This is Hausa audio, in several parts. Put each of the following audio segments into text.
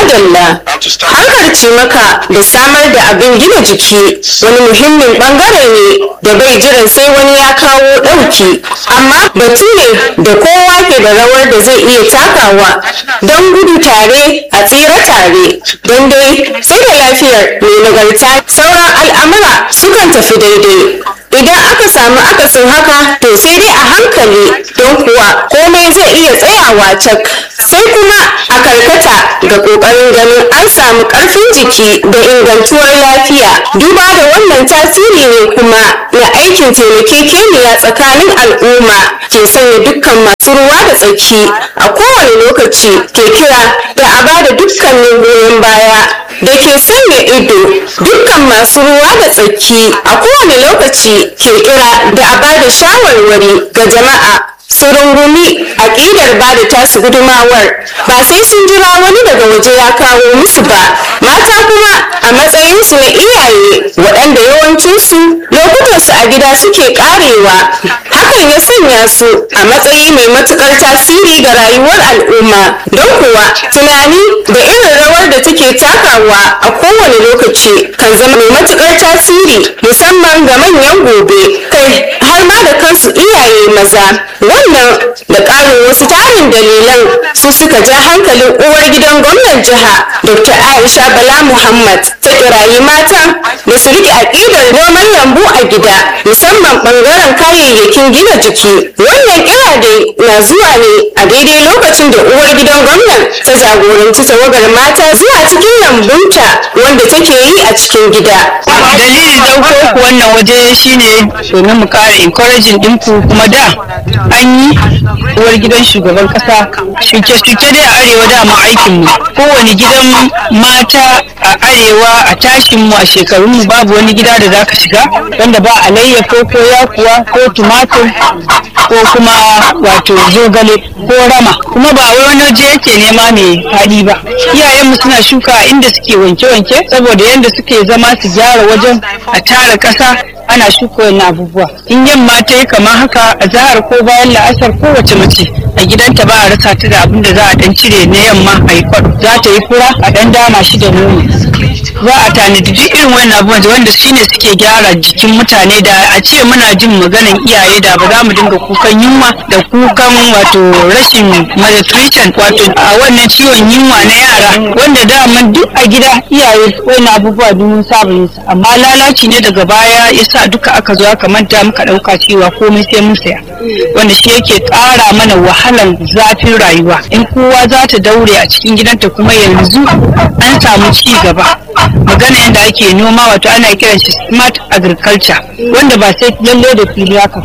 madalla harkar cimaka da samar da abin gina jiki wani muhimmin bangare ne da bai jiran sai wani ya kawo ɗauki amma batu ne da kowa ke da rawar da zai iya takawa don gudu tare a tsira tare don dai sai da lafiyar mai nagarta sauran al'amura sukan tafi daidai idan aka samu akasin haka to sai dai a hankali don kuwa komai zai iya tsayawa cak sai kuma a karkata ga kokarin ganin an samu karfin jiki da ingantuwar lafiya duba da wannan tasiri ne kuma na aikin taimakekeniya tsakanin al'umma ke sanya dukkan masu ruwa da tsaki a kowane lokaci ke kira da a bada dukkanin goyon baya da ke sanya ido dukkan masu ruwa da tsaki a kowane lokaci ke kira da a bada shawarwari ga jama'a su rungumi aƙidar ba da tasu gudumawar ba sai sun jira wani daga waje ya kawo musu ba mata kuma a matsayinsu na iyaye waɗanda yawancinsu lokutansu a gida suke ƙarewa hakan ya sanya su a matsayi mai matuƙar tasiri ga rayuwar al'umma don kuwa tunani da irin rawar da take takawa a kowane lokaci kan zama mai matuƙar tasiri musamman ga manyan gobe kai har ma da kansu iyaye maza wannan da ƙarin wasu tarin dalilan su suka ja hankalin uwar gidan gwamnan jiha dr aisha bala muhammad ta kirayi matan da su riƙe aƙidar noman lambu a gida musamman ɓangaren kayayyakin gina jiki wannan kira dai na zuwa ne a daidai lokacin da uwar gidan gwamnan ta jagoranci tawagar mata zuwa cikin lambunta wanda take yi a cikin gida dalilin ɗauko ku wannan waje shine domin mu kara encouraging ɗinku kuma da an yi uwar gidan shugaban kasa shuke-shuke dai a arewa dama aikinmu kowane gidan mata a arewa a tashinmu a shekarunmu babu wani gida da za ka shiga wanda ba alayyafo ko yakuwa ko tumatur ko kuma wato zogale ko rama kuma ba wani waje yake nema mai faɗi ba iyayenmu suna shuka a inda suke wanke-wanke saboda yadda suke zama su gyara wajen a tara ƙasa ana shuka wani abubuwa in yamma ta yi kamar haka a zahar ko bayan la'asar kowace mace a gidanta ba a rasa ta da abin da za a dan cire na yamma a yi kwado za ta yi fura a dan dama shi da nono za a tanadi duk irin wani abubuwan wanda shine suke gyara jikin mutane da a ce muna jin maganan iyaye da ba za mu dinga kukan yunwa da kukan wato rashin malnutrition wato a wannan ciwon yunwa na yara wanda daman duk a gida iyaye wani abubuwa duk saba yin amma lalaci ne daga baya ya sa duka aka zo aka manta muka ɗauka cewa komai sai mun saya wanda shi yake ƙara mana wahalan zafin rayuwa in kowa za ta daure a cikin gidanta kuma yanzu an samu ci gaba magana yadda ake noma wato ana kiran shi smart agriculture wanda ba sai lalle da fili haka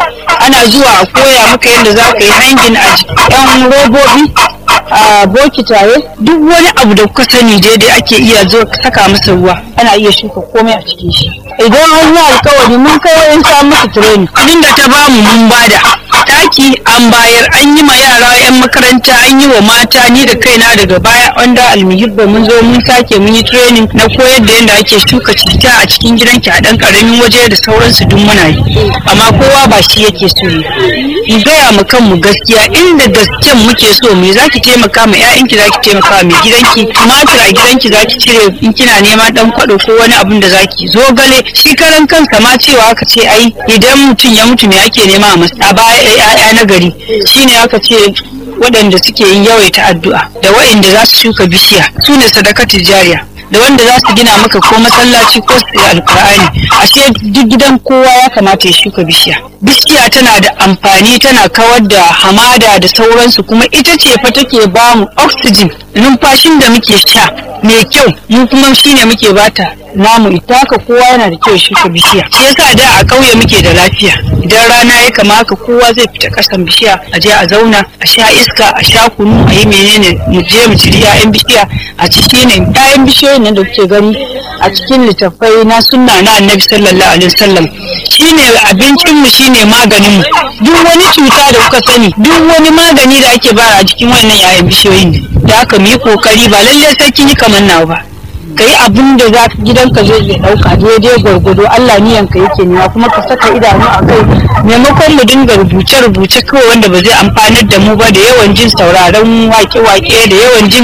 ana zuwa a koya maka yadda za ka yi hangin a yan robobi a bokitaye duk wani abu da kuka sani daidai ake iya zo saka masa ruwa ana iya shuka komai a cikin shi idan an yi alkawari mun kai wayan sa musu training kudin da ta bamu mun bada taki an bayar an yi ma yara yan makaranta an yi wa mata ni da kaina daga baya wanda almuhibba mun zo mun sake mun yi training na koyar da yadda ake shuka citta a cikin gidanki a dan karamin waje da sauransu duk muna yi amma kowa ba shi yake so ne in gaya mu kanmu gaskiya inda gasken muke so me zaki taimaka ma ƴaƴanki zaki taimaka ma mai gidanki tumatir a gidanki zaki cire in kina neman dan kwado ko wani abun da zaki zogale shi karan kansa ma cewa aka ce ai idan mutum ya mutu me ake nema a baya ƴaƴa na gari shine aka ce waɗanda suke yin yawaita addu'a da waɗanda za su shuka bishiya su ne sadakatul jariya da wanda za su gina maka ko masallaci ko su alkur'ani ashe duk gidan kowa ya kamata ya shuka bishiya bishiya tana da amfani tana kawar da hamada da sauransu kuma ita ce fa take ba mu oxygen numfashin da muke sha mai kyau mu kuma shine muke bata namu ita haka kowa yana da kyau shuka bishiya shi yasa da a ƙauye muke da lafiya idan rana ya kama haka kowa zai fita ƙasan bishiya a je a zauna a sha iska a sha kunu a yi menene mu je mu ciri 'ya'yan bishiya a ci shine 'ya'yan bishiyoyin nan da kuke gani a cikin littattafai na sunna na annabi sallallahu alaihi wasallam shine abincin mu shine maganin mu duk wani cuta da kuka sani duk wani magani da ake bara a cikin wannan 'ya'yan bishiyoyin ne da haka mu yi kokari ba lallai sai kin yi kamar nawa ba ka yi abin da za gidanka zai iya ɗauka daidai gwargwado Allah niyanka yake nema kuma ka saka idanu a kai maimakon mu dinga rubuce-rubuce kawai wanda ba zai amfanar da mu ba da yawan jin sauraron wake-wake da yawan jin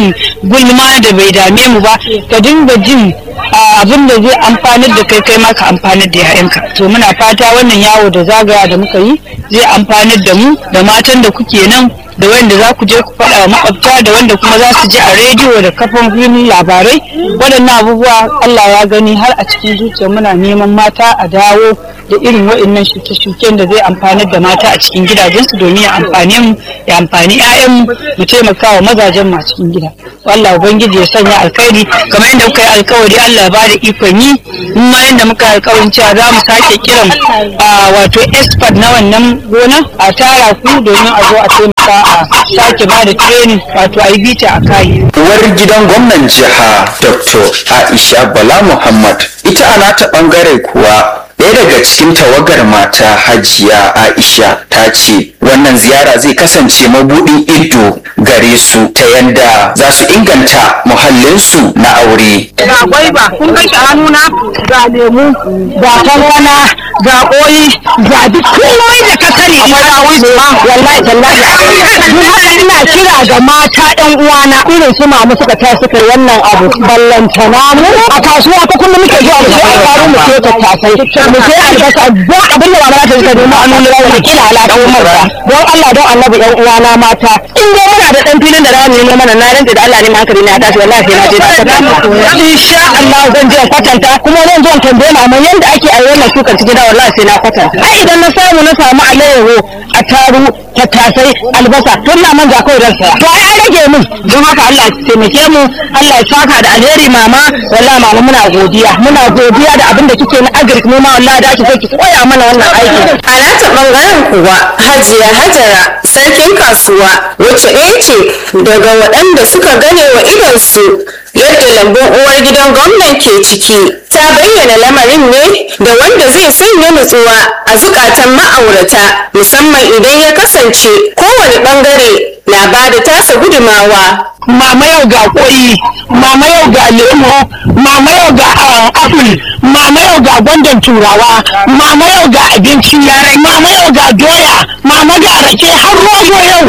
gulma da bai dame mu ba ka dinga jin abin da zai amfanar da kai kai ma ka amfanar da yayanka to muna fata wannan yawo da zagaya da muka yi zai amfanar da mu da matan da kuke nan da wanda za ku je ku faɗa wa makwabta da wanda kuma za su ji a rediyo da kafofin labarai waɗannan abubuwa Allah ya gani har a cikin zuciya muna neman mata a dawo da irin waɗannan shuke-shuken da zai amfanar da mata a cikin gidajensu domin ya amfane mu ya amfani 'ya'yanmu mu taimaka wa mazajen mu a cikin gida Allah ubangiji ya sanya alkhairi kamar yadda kuka yi alkawari Allah ya ba da ikon yi in ma yadda muka yi alkawarin cewa za mu sake kiran wato expert na wannan gona a tara ku domin a zo a taimaka a sake ba da training wato a yi bita a kayi. uwar gidan gwamnan jiha dr aisha bala muhammad ita a nata bangare kuwa ɗaya daga cikin tawagar mata hajiya aisha ta ce wannan ziyara zai kasance mabuɗin ido gare su ta yadda za su inganta muhallinsu na aure ga gwaiba kun ga shi hannuna ga lemu ga kankana ga koyi ga duk komai da ka sani ina ma wallahi tallahi ni haka ina kira ga mata ɗan uwana irin su mamu suka ta suka yi wannan abu ballantana mu a kasuwa ta kullum muke zuwa mu sai faru mu sai tattasai mu sai albasa ba abin da mama ta ta nemi annu da wani kila alaka umar ba don Allah don annabi ɗan uwana mata in dai muna da ɗan filin da za mu nemo mana na ranta da Allah ne ma hankali na tashi wallahi sai na je ta insha Allah zan je kwatanta kuma zan zo tambaye mama yanda ake a wannan shukar cikin da wallahi sai na kwatanta ai idan na samu na samu alayyaho a taru tattasai albasa tun na manja kawai dan saya to ai an rage min don haka Allah ya taimake mu Allah ya saka da alheri mama wallahi mama muna godiya muna godiya da abin da kike na agric mu ma wallahi da kike ki koya mana wannan aiki a nata bangaren kuwa hajiya hajara sarkin kasuwa wacce ɗaya ce daga waɗanda suka gane wa idonsu yadda lambun uwar gidan gwamnan ke ciki ta bayyana lamarin ne da wanda zai sanya nutsuwa a zukatan ma'aurata musamman idan ya kasance kowane bangare na ba da tasa gudumawa mama yau ga koyi mama yau ga lemo mama yau ga apple mama yau ga gwandan turawa mama yau ga abinci yarai mama yau ga doya mama ga rake har rogo yau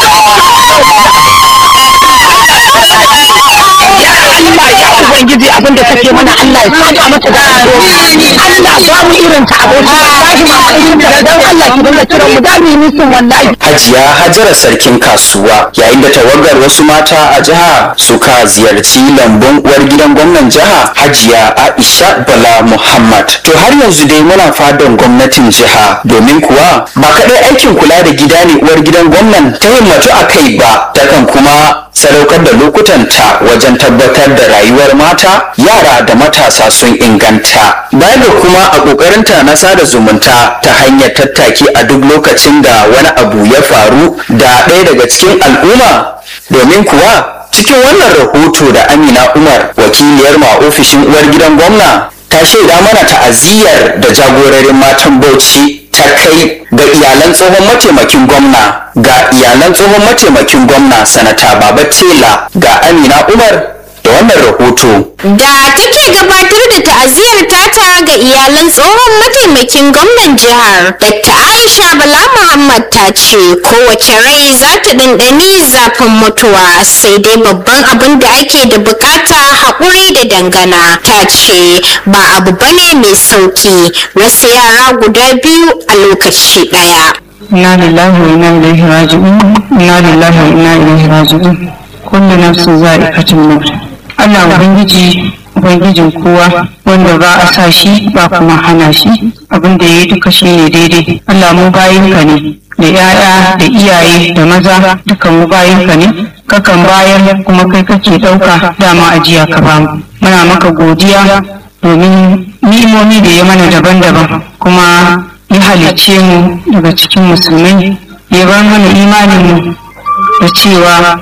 Allah ya ubangiji abinda take mana Allah ya saka mata da alheri Allah ba mu irin ta aboki wallahi ma irin ta dan Allah ki dinga kiran mu da mu yi musun wallahi hajiya hajara sarkin kasuwa yayin da tawagar wasu mata a jiha suka ziyarci lambun uwar gidan gwamnan jiha hajiya aisha bala muhammad to har yanzu dai muna fadan gwamnatin jiha domin kuwa ba kaɗai aikin kula da gida ne uwar gidan gwamnan ta himmatu a kai ba takan kuma sadaukar da lokutanta wajen tabbatar da rayuwar mata yara da matasa sun inganta baya da kuma a ƙoƙarinta na sada zumunta ta hanyar tattaki a duk lokacin da wani abu ya faru da ɗaya daga cikin al'umma domin kuwa cikin wannan rahoto da amina umar wakiliyar ma ofishin uwar gidan gwamna ta shaida mana ta'aziyyar da jagororin matan bauchi ta kai ga iyalan tsohon mataimakin gwamna ga iyalan tsohon mataimakin gwamna sanata baba tela ga amina umar da wannan rahoto da take gabatar da ta'aziyar tata ga iyalan tsohon mataimakin gwamnan jihar dr aisha bala muhammad ta ce kowace rai za ta ɗanɗani zafin mutuwa sai dai babban abin da ake da bukata haƙuri da dangana ta ce ba abu bane mai sauki rasa yara guda biyu a lokaci ɗaya inna lillahi wa inna ilaihi raji'un inna lillahi wa inna ilaihi raji'un kullu nafsin za'iqatul maut Allah ubangiji ubangijin kowa wanda ba a sa shi ba kuma hana shi abin da yayi duka shine daidai Allah mu bayinka ne da 'ya'ya da iyaye da maza duka mu bayinka ne kakan bayar kuma kai kake ɗauka dama ajiya ka bamu muna maka godiya domin ni'imomi da ya mana daban-daban kuma ya halicce mu daga cikin musulmai ya bar mana imaninmu da cewa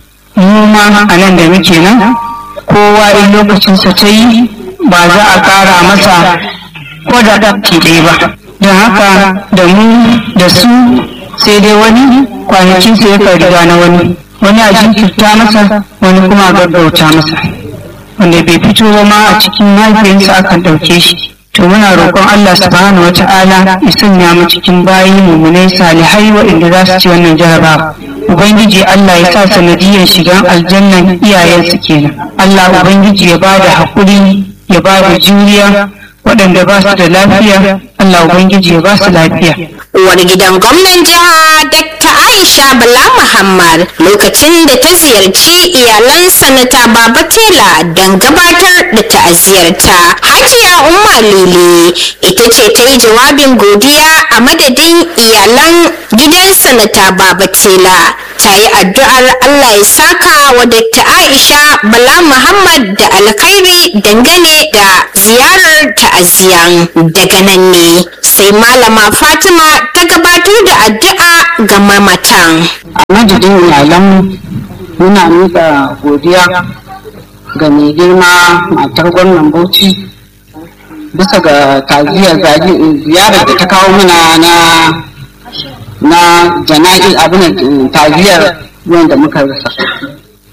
mu ma a nan da muke nan kowa in lokacinsa ta yi ba za a ƙara masa ko da ɗafki ɗaya ba don haka da mu da su sai dai wani kwanakinsa ya riga na wani wani a jinkirta masa wani kuma a gaggauta masa wanda bai fito ba ma a cikin mahaifiyarsa akan ɗauke shi to muna roƙon Allah subhanahu wata'ala ya sanya mu cikin bayi mummunai salihai waɗanda za su ci wannan jarabawa ubangiji Allah ya sa sanadiyar shigan aljannan iyayensu kenan Allah ubangiji ya ba da haƙuri ya ba da juriya waɗanda ba su da lafiya Allah ubangiji ya ba su lafiya uwar gidan gwamnan jiha Dr. Aisha Bala Muhammad lokacin da ta ziyarci iyalan sanata Baba Tela don gabatar da ta'aziyarta. Hajiya Umma Lele ita ce ta yi jawabin godiya a madadin iyalan gidan sanata Baba Tela. Ta yi addu'ar Allah ya saka wa Dr. Aisha Bala Muhammad da alkhairi dangane da ziyarar ta'aziyan daga nan ne sai malama Fatima ta gabatar da addu'a ga mamatan. a madadin iyalanmu muna miƙa godiya ga mai girma matar gwamnan bauchi bisa ga taziyar ziyarar da ta kawo mana na na jana'i abin taziyar wanda muka rasa